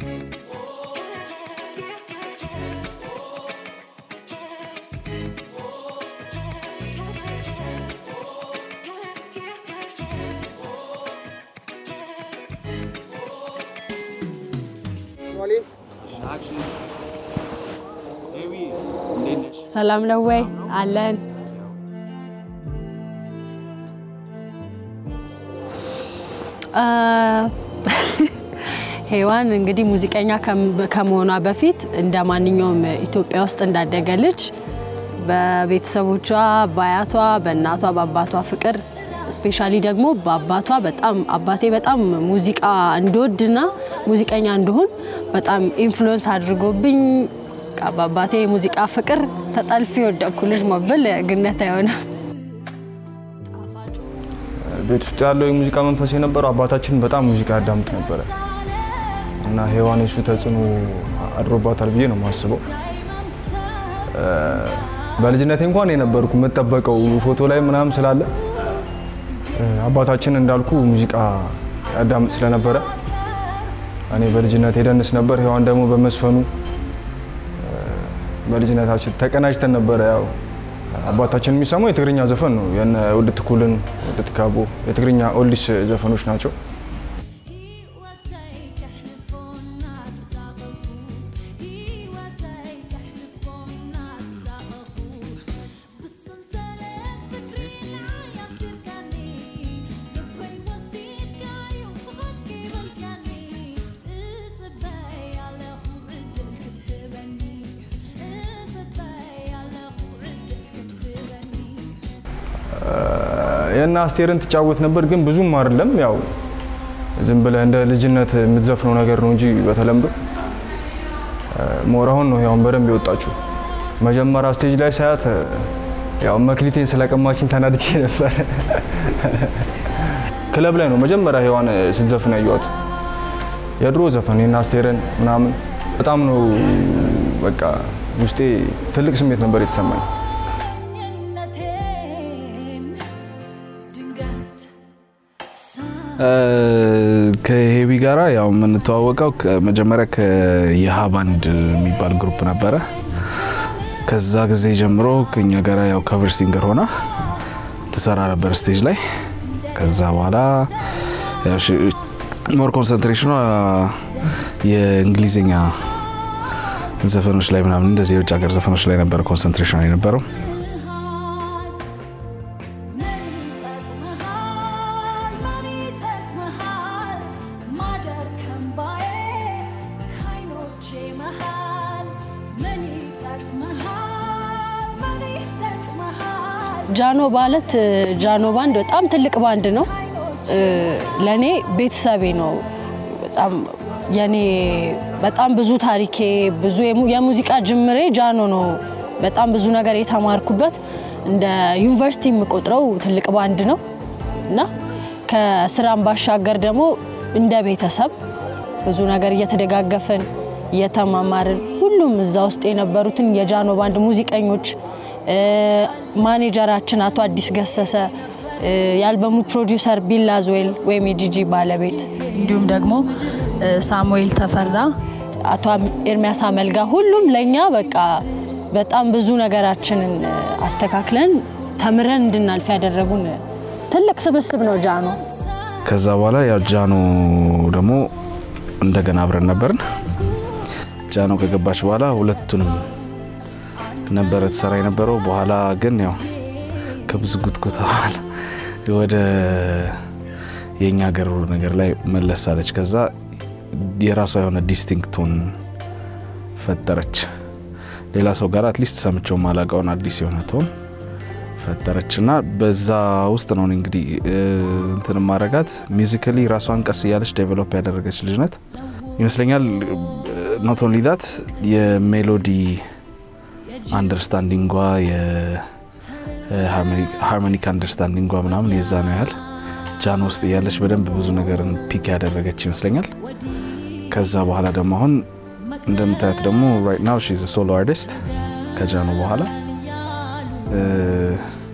ሰላም ነው ወይ? አለን። ሄዋን እንግዲህ ሙዚቀኛ ከመሆኗ በፊት እንደ ማንኛውም ኢትዮጵያ ውስጥ እንዳደገ ልጅ በቤተሰቦቿ በአያቷ፣ በእናቷ፣ በአባቷ ፍቅር ስፔሻሊ ደግሞ በአባቷ በጣም አባቴ በጣም ሙዚቃ እንድወድና ሙዚቀኛ እንድሆን በጣም ኢንፍሉዌንስ አድርጎብኝ በአባቴ የሙዚቃ ፍቅር ተጠልፊ የወደቅኩ ልጅ መብል ግነት አይሆንም። ቤት ውስጥ ያለው የሙዚቃ መንፈስ የነበረው አባታችን በጣም ሙዚቃ ያዳምጥ ነበረ እና ሄዋን የሱ ተጽዕኖ አድሮባታል ብዬ ነው የማስበው። በልጅነቴ እንኳን የነበርኩ የምጠበቀው ፎቶ ላይ ምናምን ስላለ አባታችን እንዳልኩ ሙዚቃ ያዳምጥ ስለነበረ እኔ በልጅነት የደንስ ነበር። ሄዋን ደግሞ በመስፈኑ በልጅነታችን ተቀናጅተን ነበረ። ያው አባታችን የሚሰማው የትግርኛ ዘፈን ነው። የነ ውድት ኩልን፣ ውድት ካቦ የትግርኛ ኦልዲስ ዘፈኖች ናቸው። የእነ አስቴርን ትጫወት ነበር፣ ግን ብዙም አይደለም። ያው ዝም ብለህ እንደ ልጅነት የምትዘፍነው ነገር ነው እንጂ በተለምዶ ሞራሁን ነው ያውን በደንብ የወጣችሁ። መጀመሪያ ስቴጅ ላይ ሳያት ያው መክሊቴን ስለቀማችን ተናድቼ ነበር። ክለብ ላይ ነው መጀመሪያ ሄዋን ስትዘፍን ያየኋት። የድሮ ዘፈን የእነ አስቴርን ምናምን በጣም ነው በቃ ውስጤ ትልቅ ስሜት ነበር የተሰማኝ። ከሄቢ ጋራ ያው የምንተዋወቀው መጀመሪያ ከየሃ ባንድ የሚባል ግሩፕ ነበረ። ከዛ ጊዜ ጀምሮ ከኛ ጋራ ያው ከቨር ሲንገር ሆና ትሰራ ነበር ስቴጅ ላይ። ከዛ በኋላ ሞር ኮንሰንትሬሽኗ የእንግሊዝኛ ዘፈኖች ላይ ምናምን እንደዚህ የውጭ ሀገር ዘፈኖች ላይ ነበረ ኮንሰንትሬሽን የነበረው። ጃኖ ማለት ጃኖ ባንድ በጣም ትልቅ ባንድ ነው። ለእኔ ቤተሰቤ ነው። በጣም የኔ በጣም ብዙ ታሪኬ ብዙ የሙዚቃ ጅምሬ ጃኖ ነው። በጣም ብዙ ነገር የተማርኩበት እንደ ዩኒቨርሲቲ የምቆጥረው ትልቅ ባንድ ነው እና ከስራም ባሻገር ደግሞ እንደ ቤተሰብ ብዙ ነገር እየተደጋገፍን እየተማማርን ሁሉም እዛ ውስጥ የነበሩትን የጃኖ ባንድ ሙዚቀኞች ማኔጀራችን አቶ አዲስ ገሰሰ፣ የአልበሙ ፕሮዲውሰር ቢላ ዞዌል ወይም የጂጂ ባለቤት፣ እንዲሁም ደግሞ ሳሙኤል ተፈራ፣ አቶ ኤርሚያስ አመልጋ ሁሉም ለእኛ በቃ በጣም ብዙ ነገራችንን አስተካክለን ተምረን እንድናልፍ ያደረጉን ትልቅ ስብስብ ነው ጃኖ። ከዛ በኋላ ያው ጃኖ ደግሞ እንደገና አብረን ነበርን። ጃኖ ከገባች በኋላ ሁለቱንም ነበረ ትሰራ የነበረው። በኋላ ግን ያው ከብዙ ጉትጎታ በኋላ ወደ የእኛ ሀገር ነገር ላይ መለስ አለች። ከዛ የራሷ የሆነ ዲስቲንክት ቶን ፈጠረች። ሌላ ሰው ጋር አትሊስት ሰምቼው ማላውቀውን አዲስ የሆነ ቶን ፈጠረች እና በዛ ውስጥ ነው እንግዲህ እንትን ማረጋት ሚዚካሊ ራሷን ቀስ እያለች ዴቨሎፕ ያደረገች ልጅ ናት ይመስለኛል። ኖት ኦንሊ ዛት የሜሎዲ አንደርስታንዲንጓ የሃርሞኒክ አንደርስታንዲንጓ ምናምን የዛ ነው ያህል ጃኖ ውስጥ እያለች በደንብ ብዙ ነገርን ፒክ ያደረገች ይመስለኛል። ከዛ በኋላ ደግሞ አሁን እንደምታያት ደግሞ ራይት ናው ሺዝ ሶሎ አርቲስት ከጃኖ በኋላ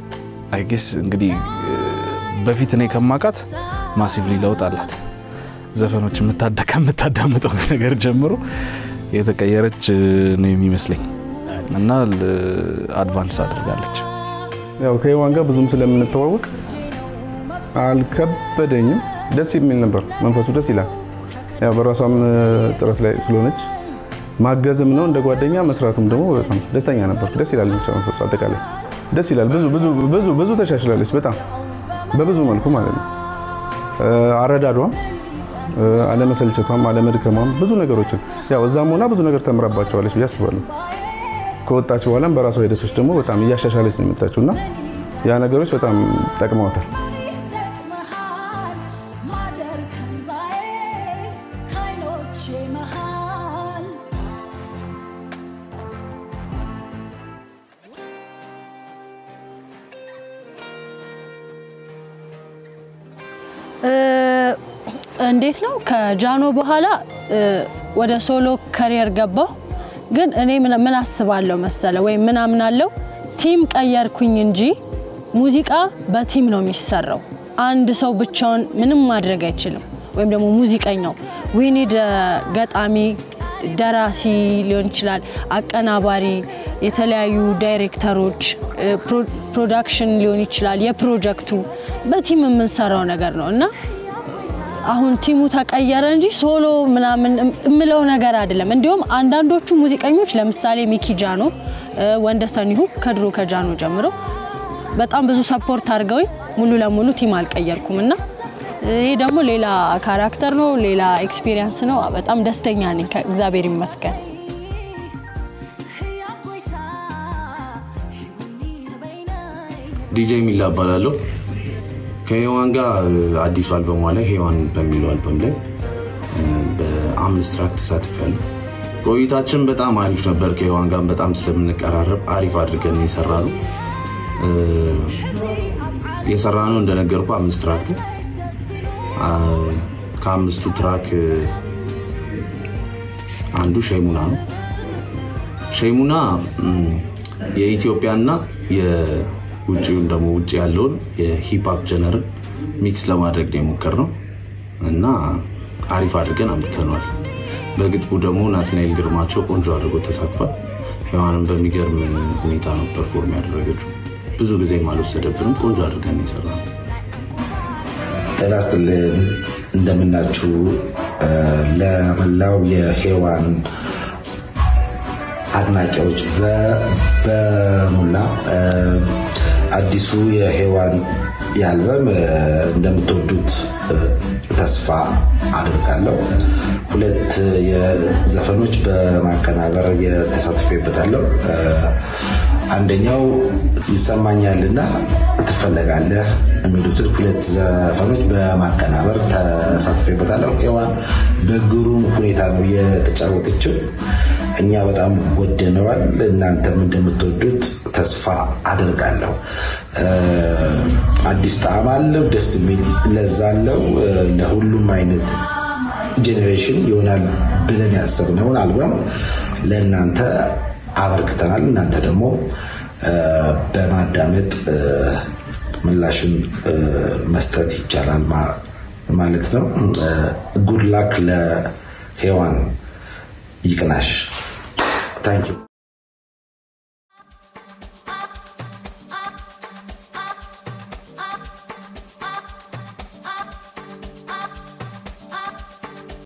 አይ ጌስ እንግዲህ በፊት እኔ ከማውቃት ማሲቭሊ ለውጥ አላት። ዘፈኖች የምታደ- ከምታዳምጠው ነገር ጀምሮ የተቀየረች ነው የሚመስለኝ እና አድቫንስ አድርጋለች። ያው ከሔዋን ጋር ብዙም ስለምንተዋወቅ አልከበደኝም። ደስ የሚል ነበር። መንፈሱ ደስ ይላል። ያው በራሷም ጥረት ላይ ስለሆነች ማገዝም ነው እንደ ጓደኛ መስራቱም ደግሞ በጣም ደስተኛ ነበር። ደስ ይላል። ብቻ መንፈሱ አጠቃላይ ደስ ይላል። ብዙ ብዙ ብዙ ብዙ ተሻሽላለች። በጣም በብዙ መልኩ ማለት ነው። አረዳዷም፣ አለመሰልቸቷም፣ አለመድከሟም ብዙ ነገሮችን ያው እዛም ሆና ብዙ ነገር ተምራባቸዋለች ብዬ አስባለሁ። ከወጣች በኋላም በራሷ ሂደቶች ደግሞ በጣም እያሻሻለች ነው የመጣችው እና ያ ነገሮች በጣም ጠቅመዋታል። ይጠቅመሃል ማደር ከንባዬ ከዓይኖቼ መሃል እንዴት ነው ከጃኖ በኋላ እ፣ ወደ ሶሎ ከሪየር ገባሁ። ግን እኔ ምን ምን አስባለሁ መሰለ ወይም ምን አምናለሁ ቲም ቀየርኩኝ እንጂ ሙዚቃ በቲም ነው የሚሰራው። አንድ ሰው ብቻውን ምንም ማድረግ አይችልም። ወይም ደግሞ ሙዚቀኛው ዊኒድ ገጣሚ፣ ደራሲ ሊሆን ይችላል፣ አቀናባሪ፣ የተለያዩ ዳይሬክተሮች፣ እ፣ ፕሮ- ፕሮዳክሽን ሊሆን ይችላል። የፕሮጀክቱ በቲም የምንሰራው ነገር ነው እና አሁን ቲሙ ተቀየረ እንጂ ሶሎ ምናምን እምለው ነገር አይደለም። እንዲሁም አንዳንዶቹ ሙዚቀኞች ለምሳሌ ሚኪ ጃኖ፣ እ፣ ወንደሰን ይሁ ከድሮ ከጃኖ ጀምሮ በጣም ብዙ ሰፖርት አድርገውኝ ሙሉ ለሙሉ ቲም አልቀየርኩም እና ይሄ ደግሞ ሌላ ካራክተር ነው፣ ሌላ ኤክስፒሪየንስ ነው። በጣም ደስተኛ ነኝ፣ እግዚአብሔር ይመስገን። ሕያው ቆይታ ይሁን በይነይ ዲጄ ሚላ እባላለሁ። ከሔዋን ጋር አዲሱ አልበሟ ላይ ሔዋን በሚለው አልበም ላይ እ፣ በአምስት ትራክ ተሳትፌያለሁ። ቆይታችን በጣም አሪፍ ነበር። ከሔዋን ጋር በጣም ስለምንቀራረብ አሪፍ አድርገን የሰራነው እ፣ የሰራነው እንደነገርኩ አምስት ትራክ ነው። አ፣ ከአምስቱ ትራክ እ፣ አንዱ ሸይሙና ነው። ሸይሙና ም፣ የኢትዮጵያና የውጭውን ደግሞ ውጭ ያለውን የሂፕሀፕ ጀነርን ሚክስ ለማድረግ ነው የሞከርነው እና አሪፍ አድርገን አምጥተነዋል። በግጥሙ ደግሞ ናትናኤል ግርማቸው ቆንጆ አድርጎ ተሳትፏል። ሔዋንን በሚገርም ሁኔታ ነው ፐርፎርም ያደረገችው። ብዙ ጊዜም አልወሰደብንም። ቆንጆ አድርገን ነው የሰራነው። ጤና ይስጥልን እንደምናችሁ። እ፣ ለመላው የሔዋን አድናቂዎች በ- በሙላ እ፣ አዲሱ የሔዋን የአልበም እ፣ እንደምትወዱት እ፣ ተስፋ አድርጋለሁ። ሁለት የዘፈኖች በማቀናበር የተሳትፌበታለሁ። እ፣ አንደኛው ይሰማኛልና ትፈለጋለህ የሚሉትን ሁለት ዘፈኖች በማቀናበር ተሳትፌበታለሁ። ሔዋን በግሩም ሁኔታ ነው የተጫወተችው። እኛ በጣም ወደነዋል። እናንተም እንደምትወዱት ተስፋ አደርጋለሁ። እ፣ አዲስ ጣዕም አለው፣ ደስ የሚል ለዛ አለው። እ፣ ለሁሉም አይነት ጄኔሬሽን ይሆናል ብለን ያሰብነውን አልበም ለእናንተ አበርክተናል። እናንተ ደግሞ እ፣ በማዳመጥ እ፣ ምላሹን እ፣ መስጠት ይቻላል ማ- ማለት ነው። ጉድ ላክ ለሔዋን ይቅናሽ። ታንኪዩ